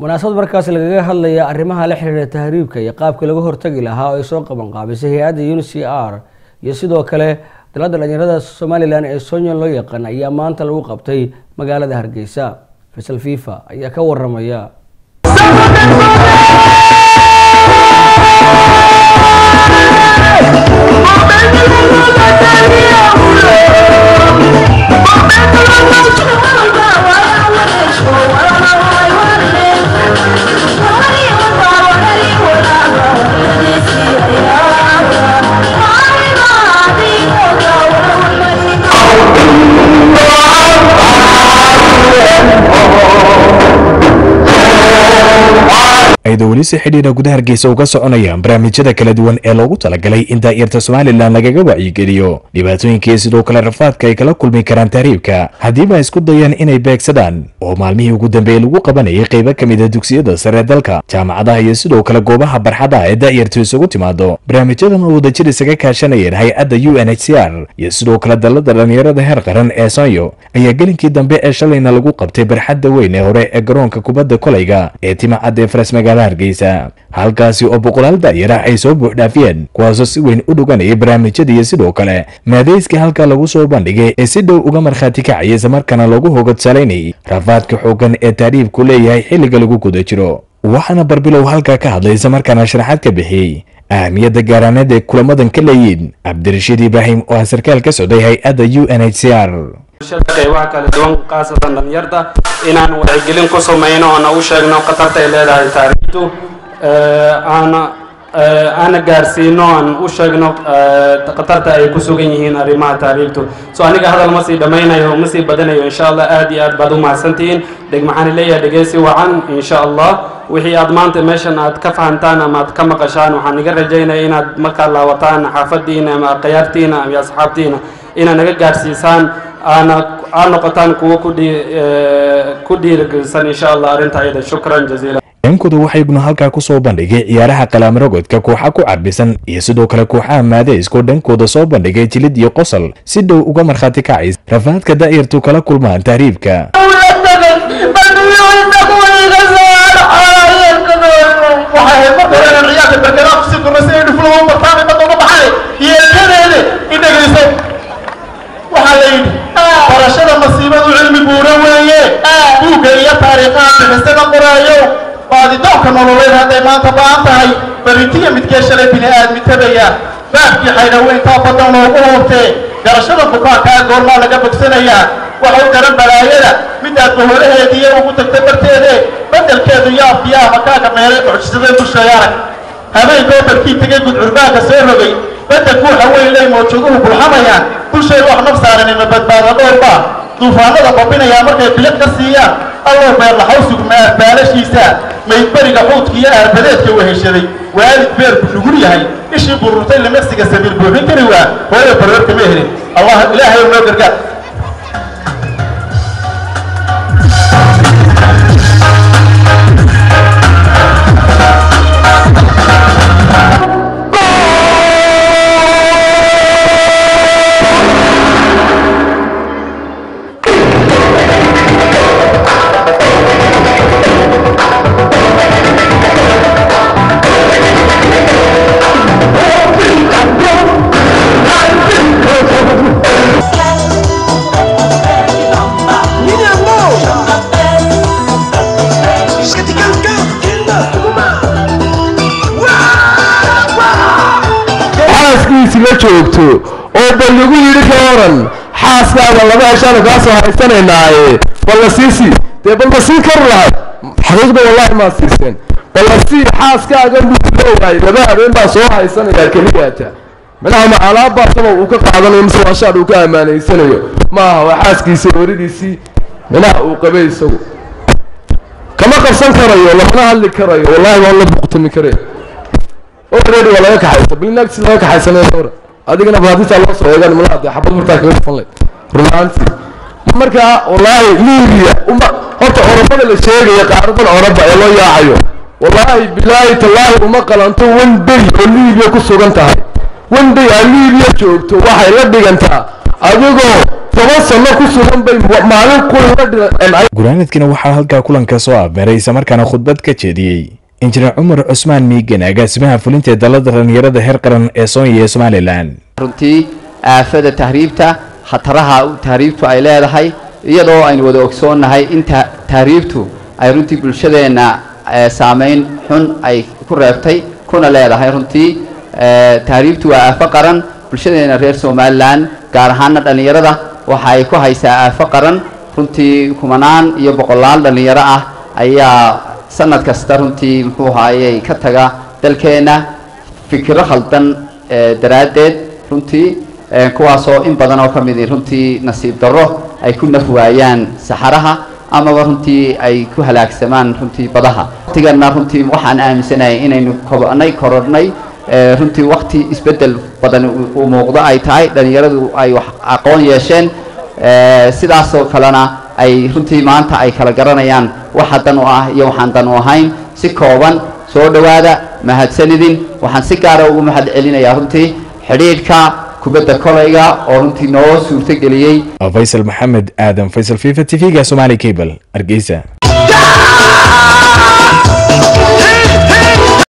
munaasabad markaas lagaga hadlaya arrimaha la xiriira tahriibka iyo qaabka laga hortagi lahaa oo ay soo qabanqaabisay hay-adda un c r iyo sidoo kale dalada dhalinyarada somalilan ee sonyon loo yaqaan ayaa maanta lagu qabtay magaalada hargeysa faysal fifa ayaa ka waramaya ayadoo weli si xidhiidha gudaha hargeysa uga soconayaan barnaamijyada kala duwan ee loogu talagalay in daa'irta somalilan lagaga wacyigeliyo dhibaatooyinkii sidoo kale rafaadka ay kala kulmi karaan tahriibka haddiiba isku dayaan inay beegsadaan oo maalmihii ugu dambeeyey lagu qabanayay qaybo ka mid a dugsiyada sare dalka jaamacadaha iyo sidoo kale goobaha barxadaha ee daa'irtu isugu timaado barnaamijyadan oo wadajir isaga kaashanayeen hay-adda u n h c r iyo sidoo kale dalada dhalinyarada heer qaran ee sonyo ayaa gelinkii dambe ee shalayna lagu qabtay barxadda weyn ee hore ee garoonka kubadda kolayga ee timacad ee faras magaala hargeysa halkaasi oo boqolaal daayarah ay soo buuxdhaafiyeen kuwaasoo si weyn u dhuganayay barnaamijyada iyo sidoo kale maadayska halkaa lagu soo bandhigay ee si dhow uga markhaati kacaya islamarkaana loogu hogadsalaynayay rafaadka xoogan ee taariibku leeyahay xilliga lagu guda jiro waxaana barbilow halkaa ka hadlay islamarkaana sharaxaad ka bixiyey ahmiyadda gaaraaneed ee kulamadan ka leeyiin cabdirashiid ibraahim oo ah sarkaal ka socday hay-adda u n h c r qaybaha kala duwan khaasatan dhalinyarta inaan wacyigelin ku samayno oona u sheegno khatarta ay leedahay taariikhtu aana aana gaarsiino aan u sheegno khatarta ay ku sugan yihiin arrimaha taariikhtu so aniga hadal ma sii dhammaynayo ma sii badanayo insha allah aad iyo aad baad u mahadsantihiin dheg maxaan leeyahay dhegeysi wacan insha allah wixii aad maanta meeshan aad ka fahantaan ama aad ka maqashaan waxaan iga rajaynaya inaad markaad laawataan xaafadiina ama qayaartiina iyo asxaabtiina inaad naga gaarsiisaan aana aad noqotaan kuwo ku dhiirigelisan insha allah arrinta ayada shukran jaziila dhankooda waxaa iguna halkaa ku soo bandhigay ciyaaraha qalaamrogodka kooxa ku carbisan iyo sidoo kale kooxaha maadayskoo dhankooda soo bandhigay jilid iyo qosol si dhow uga markhaati kacays rafaadka daa'irtu kala kulmaan tahriibka waxaa la yidhi barashada masiibadu cilmi buura weeye buugga iyo taariikhaha bixisada qoraayo baadidoonka nololeed hadday maanta ba'an tahay baritiya midkee shalay bini aadmi tabaya baabkii xaydhaweyntaa badan loogu hoobtee garashada bukaankaa goormaa laga bogsanayaa waxau daran balaayada midaad baholaheediiyo ugu tagta barteede beddelkeedu yaabkiyaa makaaga meelay mucjisadee dushay arag habeenkoo barkii tegay gudcurbaanka soo rogay beddelku waxa weyn ley mawjuuduhu bulxamayaan dushay wax naf saaranima badbaada dhowrbaa duufaanada babinayaa markay biliq ka siiyaan allow beerlaxawsug maarbaalashiisa maydberiga xuudka iyo aarbadeedka weheshaday waalid beerku nugul yahay ishii bururtay limaqsiga sabiil buuxin kari waa hooyo bararka ma helin allah ilaahay noo gargaar xaaskiisi la joogto oo bal lagu yidhi ka waran xaaskaada laba heshaanu kaa soo haysanaynaaye bal la siisi dee bal ma siin kari lahayd xaqiiqda wallahi maa siiseen bal la sii xaaskaaga buuleeyahay laba habeen baa soo haysanayaa keliyaata minaha ma alaabbaasaba uu ka qaadanayo mise waashaad uu ka ammaanaysanayo maaha waa xaaskiisa waridiisii minaha uu qabay isagu kama qabsan karayo lamana hadli karayo wallahi waan la buqtami karaya already waa laga kaxaysa bilinaagsi laga kaxaysanaya hore adigana baadintaa loo soo eegaan malaha dee xabad martaa kaga dhufan layd runaantii markaa wallaahi liibiya uma horta oromada la sheegaya qaaradan oroba ee loo yaacayo wallaahi bilaahi tallaahi uma qalanto one day oo liibiya ku sugan tahay one day aa liibiya joogto waxay la dhigantaa adigoo toban sano ku sugan bay maalin kulaga dhimcay guraanadkina waxaa halkaa kulanka soo afmeeray islamarkaana khudbad ka jeediyey injineer cumar cusmaan miigan agaasimaha fulinta ee dalada dhalinyarada heer qaran ee soonya ee somalilan runtii aafada tahriibta khataraha tahriibtu ay leedahay iyadoo aynu wada ogsoonnahay in tahriibtu ay runtii bulshadeenna saameyn xun ay ku reebtay kuna leedahay runtii tahriibtu waa aafo qaran bulshadeena reer somalilan gaar ahaana dhallinyarada waxa ay ku haysaa aafo qaran runtii kumanaan iyo boqolaal dhallinyaro ah ayaa sanad kasta runtii muxuu haayey ka taga dalkeenna fikiro khaldan daraaddeed runtii kuwaasoo in badan oo ka midi runtii nasiib darro ay ku naf waayaan saxaraha amaba runtii ay ku halaagsamaan runtii badaha waqtigana runtii waxaan aaminsanahay inaynu kobnay korodhnay runtii wakti isbeddel badan uu muuqdo ay tahay dhallinyaradu ay wax aqoon yeesheen sidaasoo kalena ay runtii maanta ay kala garanayaan waxa dan u ah iyo waxaan dan u ahayn si kooban soo dhowaada mahadsanidin waxaan si gaara ugu mahad celinayaa runtii xidhiidhka kubadda kolayga oo runtii noo suurto geliyey faysal maxamed aadan faysal fifa t v-ga somali cable hargeysa